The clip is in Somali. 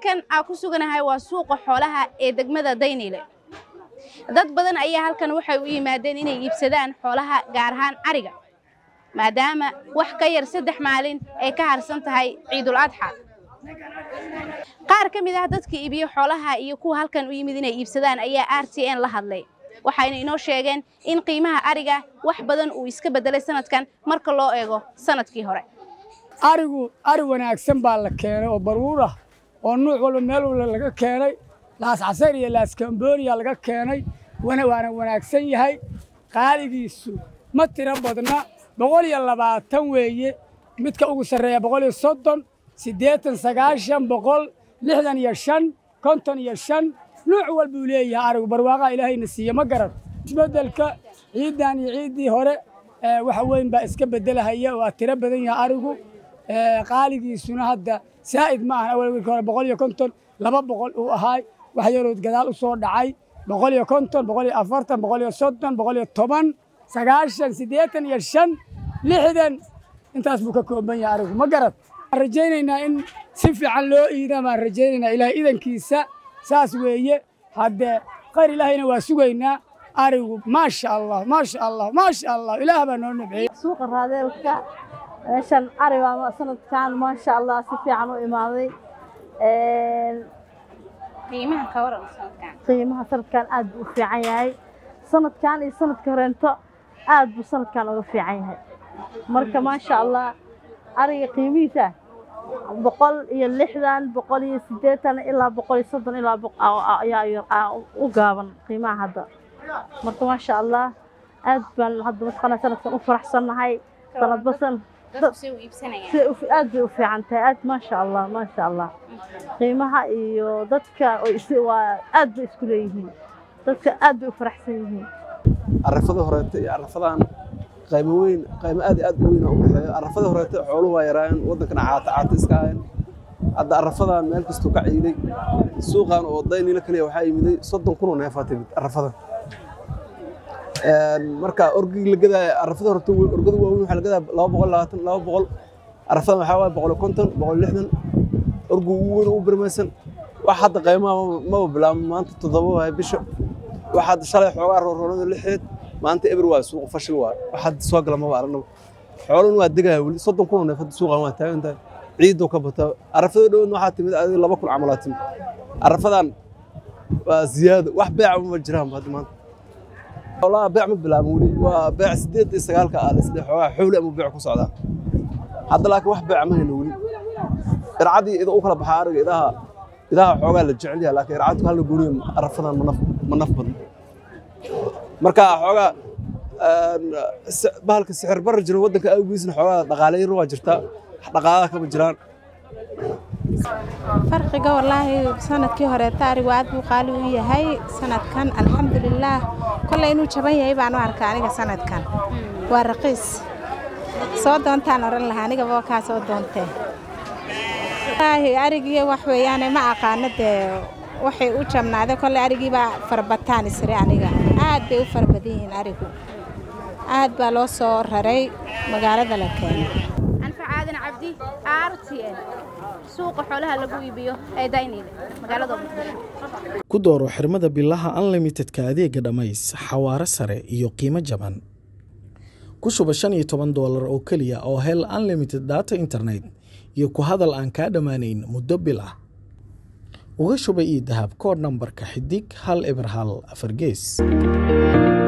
halkan aan ku suganahay waa suuqa xoolaha ee degmada dayniile dad badan ayaa halkan waxay u yimaadeen inay iibsadaan xoolaha gaar ahaan ariga maadaama wax ka yar saddex maalin ay ka harsan tahay ciidul adxa qaar ka mid ah dadka iibiyo xoolaha iyo kuwa halkan u yimid inay iibsadaan ayaa r t n la hadlay waxayna inoo sheegeen in qiimaha ariga wax badan uu iska beddelay sanadkan marka loo eego sanadkii hore arigu ari wanaagsan baa la keenay oo baruur ah oo nuuc walba meel walba laga keenay laas casar iyo laas kamboniya laga keenay waana wanaagsan yahay qaaligiisu ma tiro badna boqol iyo labaatan weeye midka ugu sarreeya boqol iyo soddon siddeetan sagaashan boqol lixdan iyo shan konton iyo shan nuuc walbuu leeyahay arigu barwaaqaha ilaahayna siiye ma garan isbeddelka ciiddan iyo ciiddii hore waxa weyn baa iska beddelahaya waa tiro badan yahay arigu qaaligiisuna hadda saa'id ma ahan awal wiilka hore boqol iyo konton laba boqol uu ahaay wax yarood gadaal u soo dhacay boqol iyo konton boqol iyo afartan boqol iyo soddon boqol iyo toban sagaashan siddeetan iyo shan lixdan intaas buu ka kooban yahay arigu ma garad waxaan rajaynaynaa in si fiican loo iida baan rajaynaynaa ilaahay idankiisa saas weeye haddee khayr ilaahayna waa sugaynaa arigu maasha allah maasha allah maasha allah ilaah baa noo nabceeyey suuqa raadeelka meeshan ari baa sanadkan maasha allah si fiican u imaaday qiimaha ka waran sanadkan qiimaha sanadkan aad buu u fiican yahay sanadkan iyo sanadka horeento aad buu sanadkan uga fiican yahay marka maasha allah ariga qiimihiisa boqol iyo lixdan boqol iyo siddeetan ilaa boqol iyo soddon ilaa ayaa u gaaban qiimaha hadda marka maasha allah aad baan hadda mataqaana sanadkan u faraxsannahay sanadba san aad bay u fiican tahay aad maasha allah maasha allah qiimaha iyo dadka waa aad bay isku leeyihiin dadka aad bay u faraxsan yihiin arafada horeete iyo arafadan qaymo weyn qaymo aad iyo aad u weyn u dhexeeyo arafada horeete xooluhu waa yaraayeen waddankana caata caata iska ahayn hadda arafadan meel kastuu ka ciiday suuqan oo daynila kaliya waxaa yimiday soddon kun oo neefaa timid arafadan marka orgii la gadaya arafada horta orgada waaweyn waxaa la gadaya laba boqol labaatan laba boqol arafadan waxaa waaye boqol konton boqol lixdan orgu ugu weyn ugu birmaysan wax hadda qaymaha maba bilaabmo maanta toddoba waay bisha wax hadda shalay xoogaa roorroonada lixeed maanta eber waa suuqa fashil waa wax hadda soo gala maba aragnaba xoolun waa degaya weli soddon kun oo neef hadda suuqan waa taagan tahay ciidoo ka bata arafada dhowna waxaa timid adiga laba kun camalaa timid arafadan waa ziyaado wax beeca ma jiraan hadda maanta xoolaha beec ma bilaabin weli waa beec siddeed iyo sagaalka ah isle xoogaa xowli ama beec ku socdaa hadda laakiin wax beeca ma hayno weli ircadii ida u kala baxaa ariga idaha idaha xoogaa la jecel yahay laakiin ircadku hal la gooniyo arafadan ma naf ma naf badan marka xoogaa bahalka sixir barra jira waddanka awgiisna xoogaa dhaqaale yar waa jirtaa dhaqaalaha kama jiraan farqiga wallaahi sanadkii horeeta arigu aad buu qaali u yahay sanadkan alxamdulilaah kolley inuu jaban yahay baan u arkaa aniga sanadkan waa raqiis soo doontaan oran lahaa anigaba waa kaa soo doontee wallaahi arigiyo wax weeyaane ma aqaano dee waxay u jabnaaday kolley arigiibaa farabataan isri aniga aad bay u fara badan yihiin arigu aad baa loo soo raray magaalada la keenay anfac aadan cabdi r t n suuqa xoolaha lagu iibiyo ee dayniile magaalada muqdisho ku dooro xirmada bilaha unlimitedka adeega dhammays xawaaro sare iyo qiimo jaban ku shuba shan iyo toban doolar oo keliya oo hel unlimited data internet iyo ku hadal aan kaa dhammaanayn muddo bil ah uga shuba io dahab koodh nambarka xidig hal eber hal afar gees